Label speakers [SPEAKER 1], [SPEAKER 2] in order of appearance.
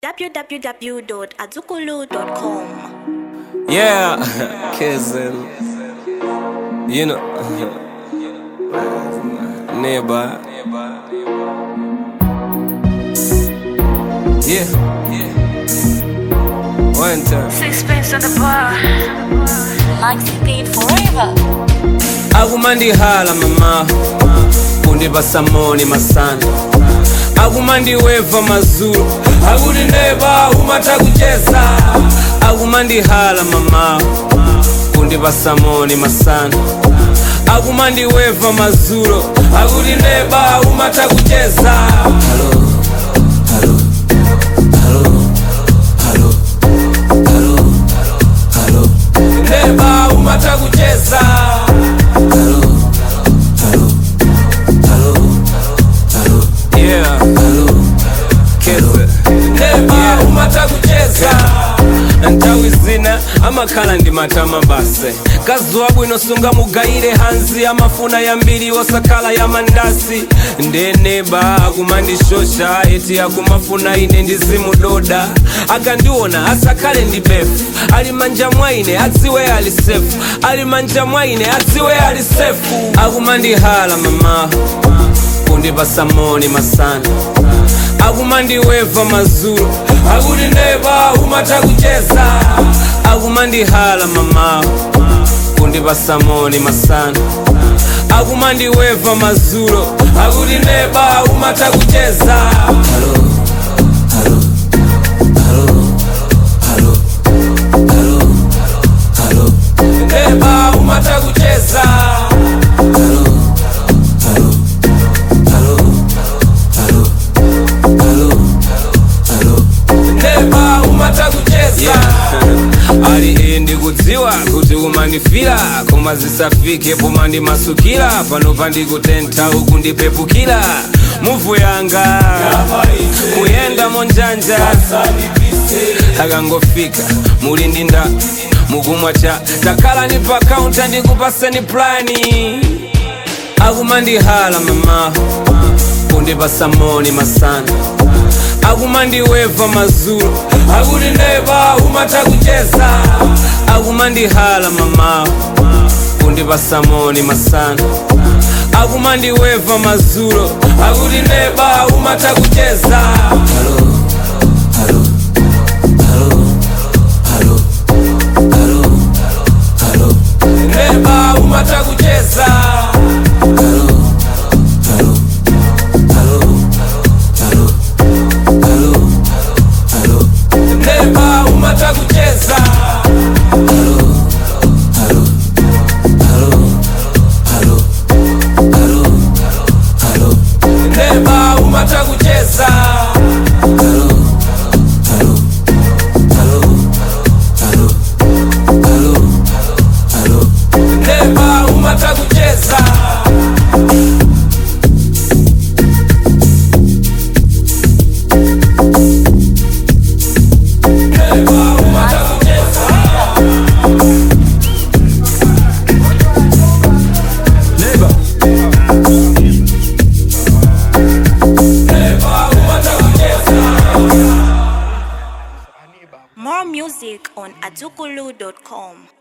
[SPEAKER 1] www.azukulu.com.
[SPEAKER 2] Yeah, cousin. You know, neighbor. Yeah, yeah. One time.
[SPEAKER 3] Sixpence at the bar.
[SPEAKER 4] Maxi paid forever.
[SPEAKER 2] akumandihala mama kundipasamoni masana akumandiweva mazulu akuti neba umata kucheza akumandihala mama kundipasamoni masana akumandiweva mazulu akuti neba umata kucheza Hello, hello, hello, hello, hello, hello. neba umata kucheza Hello, hello, hello, hello. Yeah, hello, kese. Neba umata kucheza nthawi zina amakhala ndi matama base kazuwa bwino sunga mugayire hanzi amafuna yambiri osakhala ya mandasi ndeneba akumandishosha eti akumafuna ine ndizimudoda akandiona asakhale ndi befu ali manja mwaine adziwe ali sefu ali manja mwaine adziwe ali sefu akumandihala mama kundipasamoni masana akumandiweva mazulu akuti neba umata kucheza akumandihala mama kundipasamoni masana akumandiweva mazulu akuti neba umata kucheza Hello, hello, hello, hello, hello, hello. neba umata kucheza Hello, hello, hello, hello, hello, hello. neba umata kucheza ali ndi kudziwa kuti umandifira koma zisafike pomandimasukira pano pandikutentha uku ndipepukira muvu yanga kuyenda monjanja akangofika muli ndi nda mukumwa cha takhala ni pa kaunta ndikupaseni plani akumandihala mama kundipasamoni masana akumandiweva mazulu akuti neba umata kucheza akumandihala mama kundipasamoni masana akumandiweva mazulu akuti neba umata kucheza Hello, hello, hello, hello, hello, hello. neba umata kucheza Hello, hello, hello, hello, hello, hello. neba umata kucheza Hello, hello, hello, hello, hello, hello. neba umata kucheza Hello, hello, hello, hello, hello, hello. neba umata kucheza neba umata kucheza neba neba umata kucheza
[SPEAKER 1] More music on azukulu.com.